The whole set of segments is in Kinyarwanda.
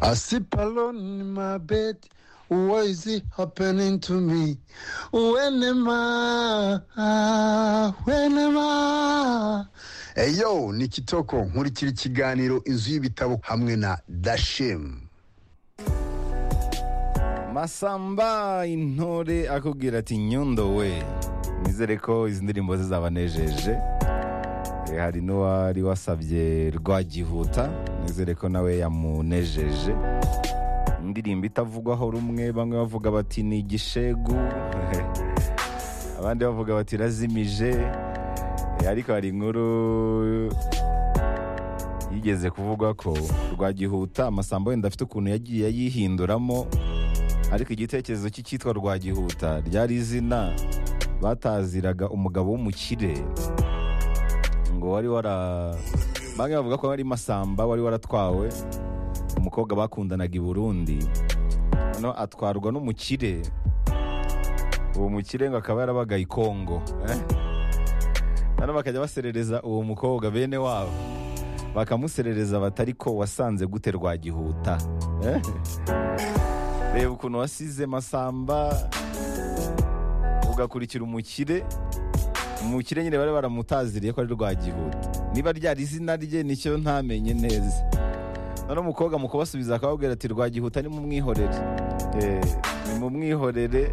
I sleep alone in my bed. What is it happening to me? When am I? When am I? Eyo ni Kitoko nkurikira ikiganiro inzu y'ibitabo hamwe na Dashim. masamba intore akubwira ati nyundo we nizere ko izi ndirimbo zizabanejeje Eh, hari n'uwari wasabye rwagihuta nizere ko nawe yamunejeje indirimbo itavugwaho rumwe bamwe bavuga bati ni igishegu abandi bavuga bati irazimije Eh, ariko hari inkuru yigeze kuvugwa ko rwagihuta amasambo wenda afite ukuntu yagiye ayihinduramo ariko igitekerezo cy'icyitwa rwagihuta ryari izina bataziraga umugabo w'umukire ngo wari wara bamwe bavuga ko ari masamba wari waratwawe umukobwa bakundanaga i burundi noneho atwarwa n'umukire uwo mukire ngo akaba yarabaga i kongo eh? noneho bakajya baserereza uwo mukobwa bene wabo bakamuserereza batari ko wasanze gute rwagihuta eh? reba ukuntu wasize masamba ugakurikira umukire umukire nyine bari baramutaziriye ko ari rwagihuta niba ryari izina rye nicyo ntamenye neza none umukobwa mu kubasubiza akababwira ati rwagihuta ni mumwihorere Eh, ni mumwihorere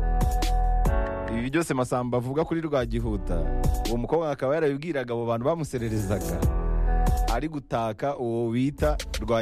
ibi byose masamba avuga kuri rwagihuta uwo mukobwa akaba yarabibwiraga abo bantu bamusererezaga ari gutaka uwo bita rwa